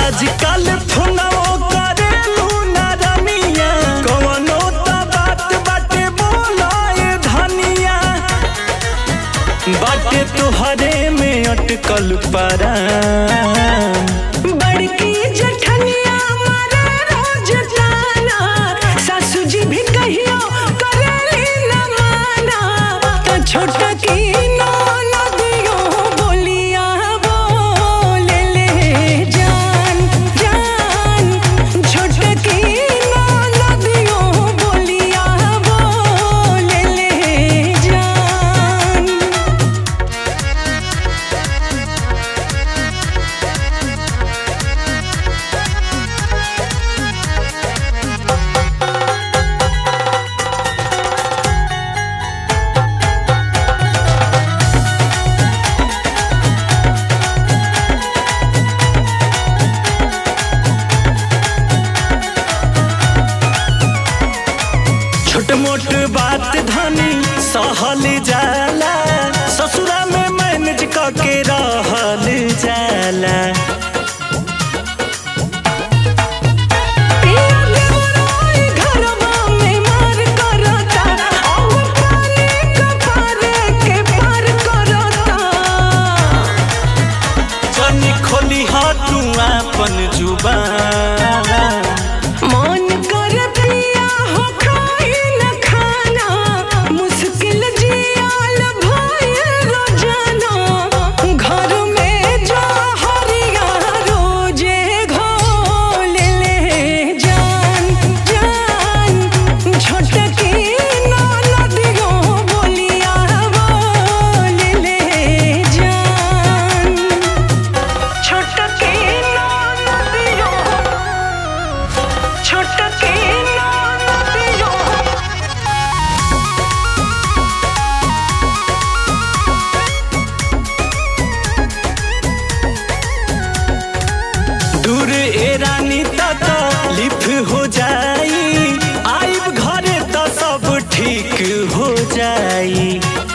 आजकल फोनवो करेलू ना रमिया कवनो त बात बाटे बोलाए धनिया बाटे तोहरे में अटकल परा बड़की जठनिया मारे रोज ताना सासू जी भी कहियो करेली न माना त छोटा की नदियो बोलिया बोले ले जान जान छोटा की नदियो बोलिया बोले ले जान छोट मोट बात धनी सहल जाला ससुरा में मैनेज के रहल जाला पिया देवराय घरवा में मार करता और पानी कपारे के पार करता जनी खोली तू अपन जुबान मन कर पिया हो खाई न खाना मुश्किल जियाल भइल रोजाना घर में जो हरिया रोजे घोल ले जान जान छोटकी नदियो बोलिया बोल ले जान छोटकी नदियो छोटकी नदियो दूर ए रानी तक लिफ हो जाई आइब घरे त सब ठीक हो जाई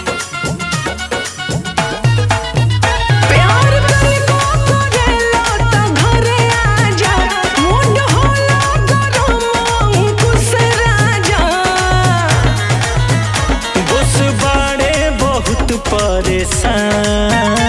प्यार तनिको करेला त घरे आजा मुंड होला गरम अंकुश राजा बस बाड़े बहुत परेशान